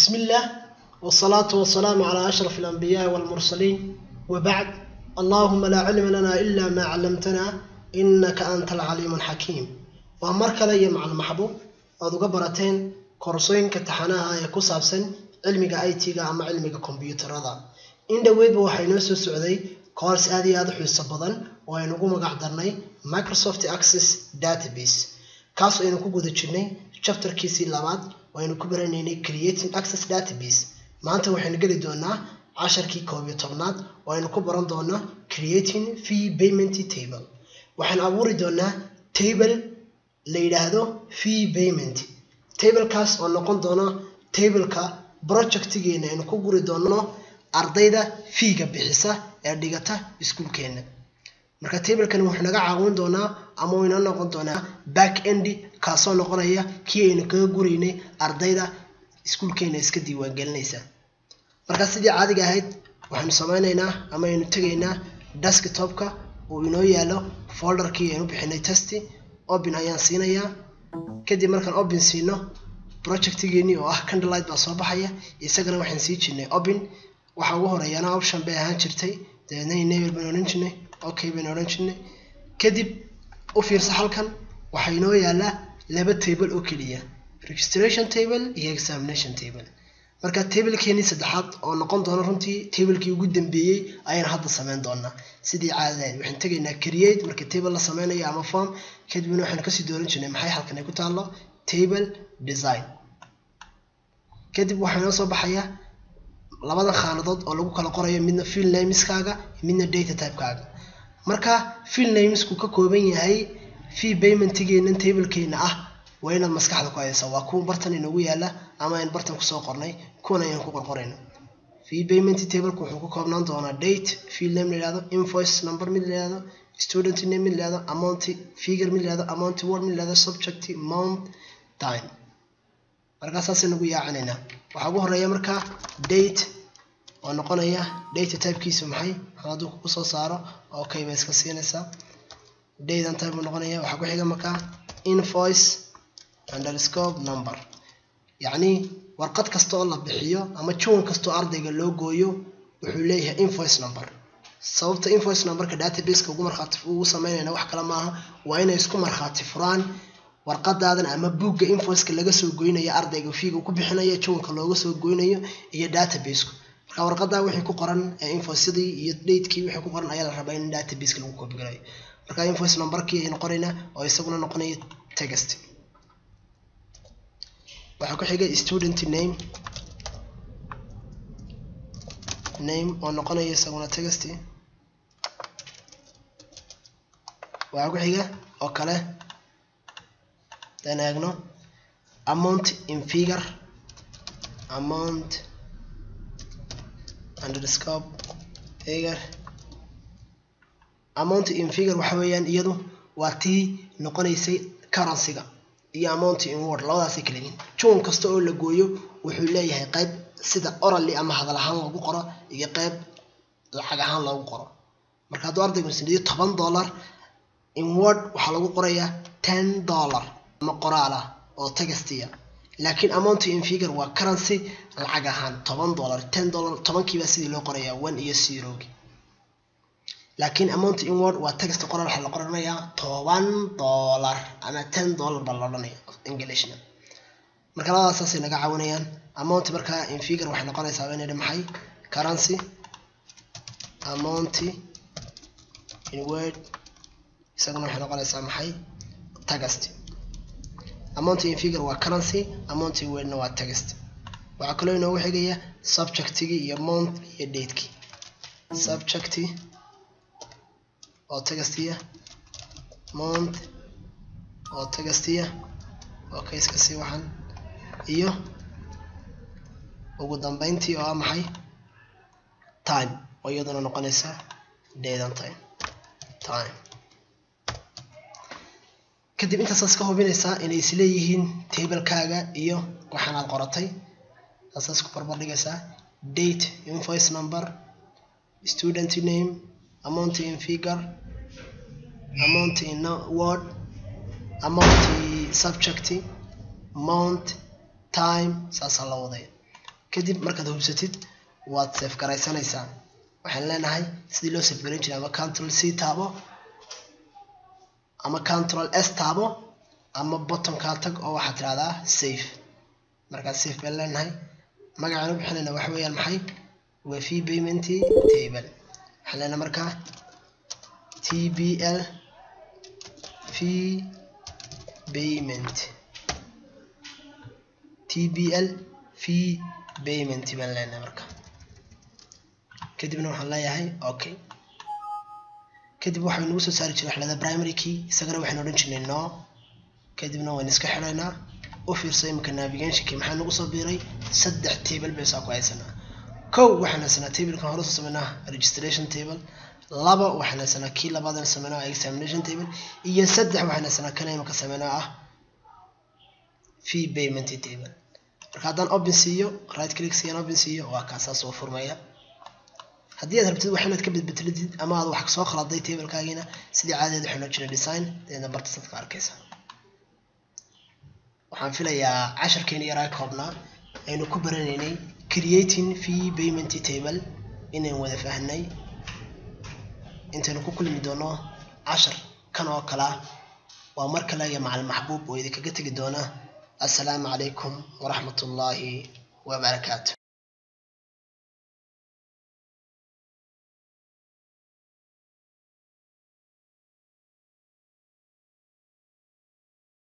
بسم الله والصلاة والسلام على أشرف الأنبياء والمرسلين وبعد اللهم لا علم لنا إلا ما علمتنا إنك أنت العليم الحكيم وأمرك لي مع المحبوب أدو قبرتين كورسوين كتحناها يكوساب سن علمك أي تيغا أما علمك كمبيوتر هذا إن دويد بوحي نفسه السعودي كورس آدي هذا حيث بدن وينقو مقعدرني Microsoft Access Database kaas aynu ku guda jirnay chapterkiisii labaad waynu ku baranaynay creating access database maanta waxaynu geli doonaa casharkii koob iyo tobnaad oo aynu ku baran doonaa creating fee payment table waxaan abuuri doonaa table la yidhaahdo fee payment tablekaas oo noqon doona tableka projectigeena aynu ku guri doono ardayda fiiga bixisa ee dhigata iskuulkeena marka tablekan wuxuu naga caawin doonaa ama uu inoo noqon doonaa back end kaasoo noqonaya kii aynu kaga guraynay ardayda iskuulkeena iska diiwaangelinaysa marka sidii caadiga ahayd waxaynu sameynaynaa ama aynu tegaynaa desktopka uu inoo yaalo folderkii aynu bixinay testi open ayaan siinayaa kadib markaan open siino projectgeenii oo ah candlelight baa soo baxaya isagana waxaan sii jirnay open waxa ugu horeeyana option bay ahaan jirtay dabeedna enable baan odhan jirnay okay baynu odhan jirnay kadib u fiirsa halkan waxaa inoo yaalaa laba table oo keliya registration table iyo examination table marka tablekeenii saddexaad oo noqon doona runtii tablekii ugu dambeeyey ayaan hadda sameyn doonaa sidii caadadahayd waxaan tegaynaa create marka table la sameynayo ama form kadibna waxaan kasii dooran jirnay maxay halkan ay ku taallo table design kadib waxaa inoo soo baxaya labadan khaanadood oo lagu kala qorayo midna field nameskaaga midna data typekaaga marka field namesku ka kooban yahay fee paymentgeenan tablekeena ah waa inaad maskaxda ku haysa waa kuwa bartan inoogu yaala ama aynu bartan kusoo qornay kuwan ayaan ku qorqorayna fee payment tableka wuxuu ka koobnaan doonaa date field name la yihahdo invoice number mid la yihahdo student name mid la yihahdo amount figure mid la yihahdo amount word mid la yihahdo subject month time markaa saasay nagu yaacinaynaa waxaa ugu horeeya markaa date oo noqonaya data typekiisu maxay hadduu kugu soo saaro okay bay iska siinaysaa datan type buu noqonaya waxaa ku xiga markaa invoice underscope number yacni warqad kasta oo la bixiyo ama juwan kasta oo ardayga loo gooyo wuxuu leeyahay invoice number sababta invoice numberka databaseka ugu markhaati ugu sameynayna wax kale maaha waa inay isku markhaati furaan warqadaadan ama buugga invoiceka laga soo goynayo ardayga fiiga ku bixinayo juwanka looga soo goynayo iyo databaseku marka warqadaa wixii ku qoran invoicedii iyo datekii wixii ku qoran ayaa la rabaa in databaseka lagu koobigalayo marka invoice numberkii aynu qoraynaa oo isaguna noqonaya text waxaa ku xigay student name name oo noqonaya isaguna text waxaa ku xiga oo kale dan eegno amount in figure amount underscope figure amount in figure waxa weeyaan iyadu waa tii noqonaysay currency-ga iyo amount in word labadaasay kala yihiin juwan kasta oo la gooyo wuxuu leeyahay qayb sida orally ama hadal ahaan loogu qoro iyo qayb lacag ahaan loogu qoro marka hadduu ardaygu siniyo toban dollar in word waxaa lagu qorayaa ten dollar ama qoraal ah oo textiya laakiin amount in figure waa currency lacag ahaan toban dollar ten dollar tobankiibaa sidii loo qorayaa one iyo zerogi laakiin amount in word waa text qoraal waxaa la qoranayaa toban dollar ama ten dollar baa la odhanaya englishna marka labadaas saasay naga caawinayaan amount markaa in figure waxay noqonaysaa waa inay maxay currency amount in word isaguna waxay noqonaysaa maxay text amount in figure waa currency amount in wordna waa text waxaa kaloo inoogu xigaya subjectigii iyo month iyo datekii subject oo textiya month oo textiya oo kayska sii waxan iyo ugu dambeyntii oo ah maxay time oo iyaduna noqonaysa daydan time time kadib intaasaas ka hubinaysaa inay isleeyihiin tablekaaga iyo waxaan aad qoratay taasaas ku barbar dhigaysaa date invoice number student name amount in figure amount in word amount subject month time saasaa la wadaya kadib markaad hubsatid waad safe garaysanaysaa waxaan leenahay sidii loo safe garan jiray ama control c taabo ama control s taabo ama bottonkaa tag oo waxaad tirahdaa safe markaa safe baan leenahay magacaan u bixinayna waxa weeyaan maxay waa fee payment table waxaan leenahay markaa tbl fee payment tbl fee payment baan leenahay marka kadibna waxaan leeyahay okay kadib waxay nagu soo saari jiray waxlada primary key isagana waxaan odhan jirnay no kadibna waan iska xidhaynaa u fiirso imika navigationkii maxaa nagu soo biiray saddex table bay saa ku haysanaa kow waxaan haysanaa tablekan hore soo sameynaa registration table laba waxaan haysanaa kii labaadan sameynaa examination table iyo saddex waxaan haysanaa kana imika sameynaa ah fee payment table marka haddaan open siiyo right click siiyaan open siiyo waa kaasaa soo furmaya haddii aad rabtid wax inaad ka bedbetelatid ama aad wax soo khaladay tablekaagiina sidii caadadeed waxaa noo jira design deedna barta sadka arkaysa waxaan filayaa casharkeeni yaraa koobnaa aynu ku baranaynay creating fee payment table inaan wada fahnay intaynu ku kulmi doono cashar kan oo kala waa mar kale iyo macalin maxbuub oo idinkaga tegi doona assalaamu calaykum waraxmat ullaahi wabarakaatu